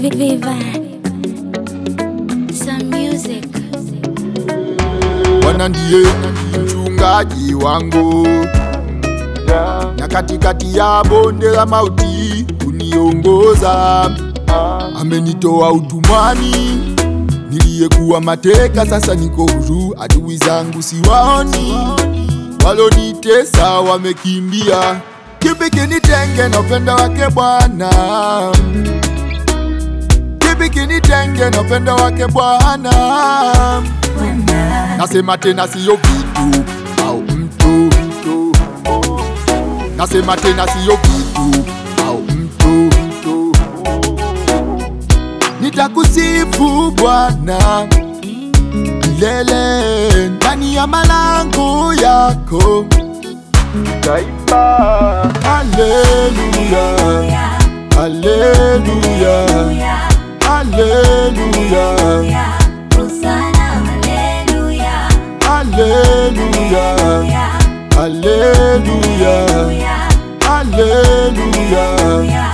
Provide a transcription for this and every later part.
Viva. Some music. Bwana ndiye mchungaji wangu na katikati ya bonde la mauti kuniongoza. Amenitoa utumwani niliyekuwa mateka, sasa niko huru. Adui zangu siwaoni, walonitesa wamekimbia. Kipi kinitenge na upendo wake Bwana? Kipi kinitenge na upendo wake Bwana? Nasema tena siyo vitu au mtu, mtu. Nasema tena siyo vitu au mtu, mtu. Nitakusifu Bwana milele ndani ya malango yako, nitaimba haleluya, haleluya, haleluya, haleluya, haleluya, haleluya.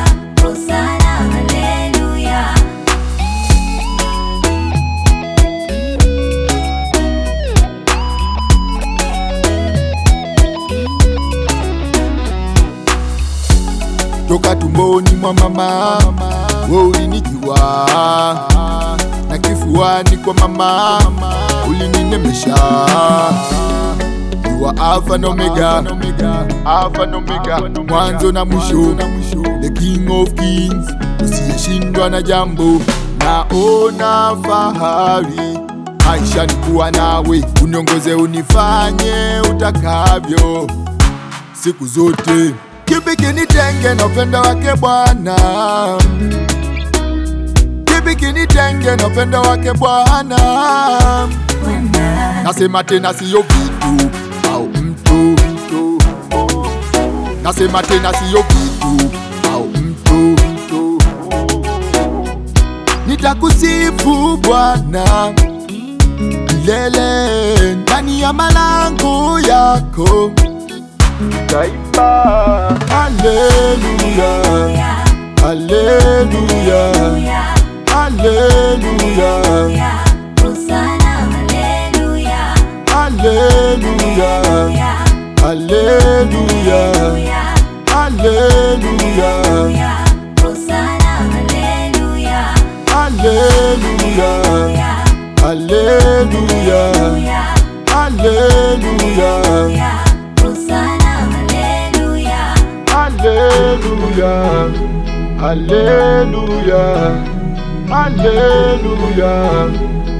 toka tumboni mwa mama wewe ulinijua na kifuani kwa mama ulininemesha You are Alpha na Omega, Alpha na Omega, mwanzo na mwisho, the King of Kings, usiyeshindwa na jambo. Naona fahari maisha ni kuwa nawe, uniongoze unifanye utakavyo siku zote. Kipi kinitenge na upendo wake Bwana? Kipi kinitenge na upendo wake Bwana? Nasema tena siyo vitu au mtu, mtu. Nasema tena siyo vitu au mtu, mtu. Nitakusifu Bwana milele ndani ya malango yako, nitaimba haleluya, haleluya, haleluya, haleluya, haleluya, haleluya, haleluya, haleluya, haleluya, haleluya, haleluya, haleluya.